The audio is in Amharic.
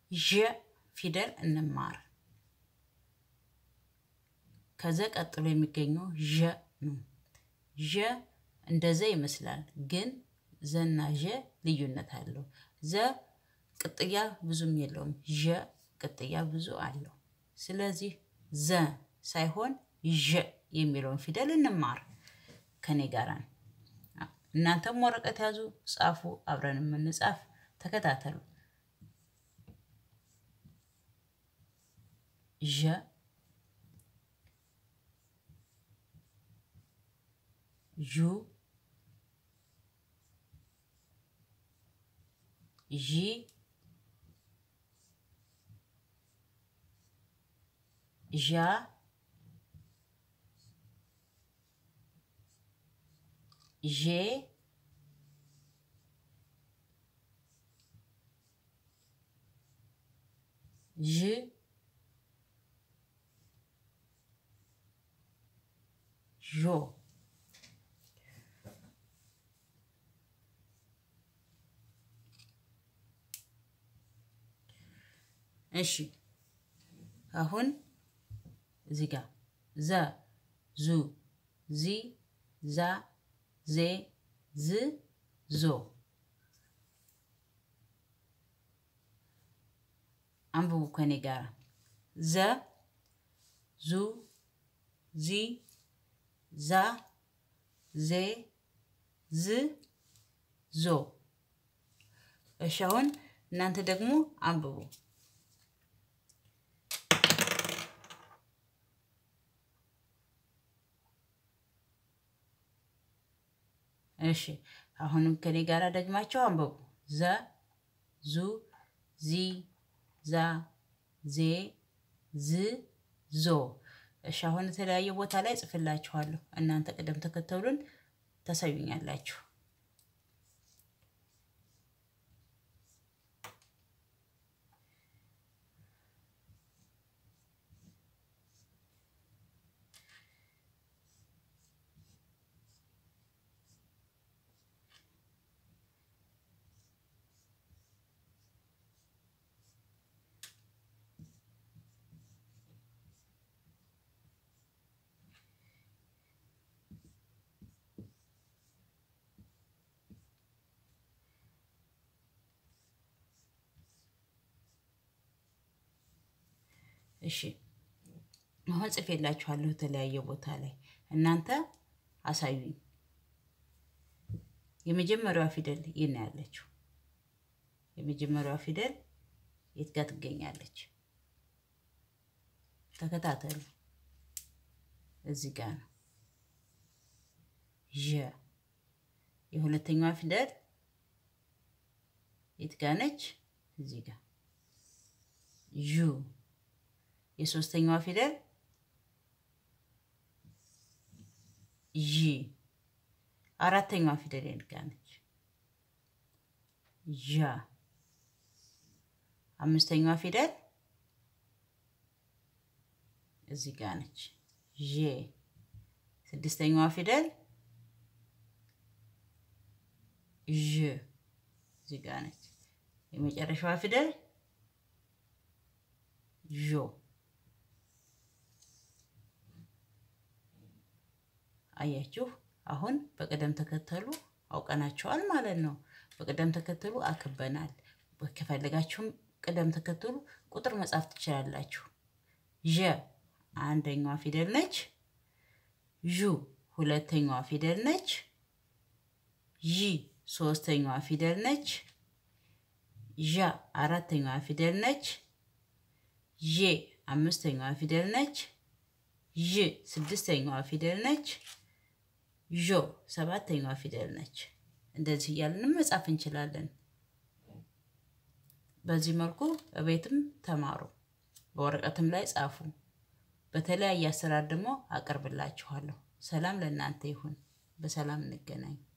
ዠ ፊደል እንማር። ከዘ ቀጥሎ የሚገኘው ዠ ነው። ዠ እንደ ዘ ይመስላል፣ ግን ዘና ዠ ልዩነት አለው። ዘ ቅጥያ ብዙም የለውም። ዠ ቅጥያ ብዙ አለው። ስለዚህ ዘ ሳይሆን ዠ የሚለውን ፊደል እንማር። ከኔ ጋር ነው። እናንተም ወረቀት ያዙ፣ ጻፉ፣ አብረን የምንጻፍ ተከታተሉ። ዠ ዡ ዢ ዣ ዤ ዥ ዦ እሺ አሁን እዚህ ጋር ዘ ዙ ዚ ዛ ዜ ዝ ዞ አንብቡ ከኔ ጋር ዘ ዙ ዚ ዛ ዜ ዝ ዞ። እሺ አሁን እናንተ ደግሞ አንብቡ። እሺ አሁንም ከኔ ጋር ደግማቸው አንብቡ። ዘ ዙ ዚ ዛ ዜ ዝ ዞ። እሺ አሁን የተለያየ ቦታ ላይ ጽፍላችኋለሁ። እናንተ ቅደም ተከተሉን ታሳዩኛላችሁ። እሺ አሁን ጽፌላችኋለሁ የተለያየ ቦታ ላይ እናንተ አሳዩኝ። የመጀመሪያዋ ፊደል የት ነው ያለችው? የመጀመሪያዋ ፊደል የት ጋር ትገኛለች? ተከታተሉ። እዚህ ጋር ነው። ዠ የሁለተኛዋ ፊደል የት ጋር ነች? እዚህ ጋር ዡ የሶስተኛዋ ፊደል ዢ አራተኛዋ ፊደል የት ጋር ነች? ዣ አምስተኛዋ ፊደል እዚህ ጋር ነች። ዤ ስድስተኛዋ ፊደል ዥ እዚህ ጋር ነች። የመጨረሻዋ ፊደል ዦ አያችሁ። አሁን በቅደም ተከተሉ አውቀናቸዋል ማለት ነው። በቅደም ተከተሉ አክበናል። ከፈለጋችሁም ቅደም ተከተሉ ቁጥር መጻፍ ትችላላችሁ። ዠ አንደኛዋ ፊደል ነች። ዡ ሁለተኛዋ ፊደል ነች። ዢ ሶስተኛዋ ፊደል ነች። ዣ አራተኛዋ ፊደል ነች። ዤ አምስተኛዋ ፊደል ነች። ዥ ስድስተኛዋ ፊደል ነች። ዦ ሰባተኛዋ ፊደል ነች። እንደዚህ እያልንም መጻፍ እንችላለን። በዚህ መልኩ እቤትም ተማሩ፣ በወረቀትም ላይ ጻፉ። በተለያየ አሰራር ደግሞ አቀርብላችኋለሁ። ሰላም ለእናንተ ይሁን። በሰላም እንገናኝ።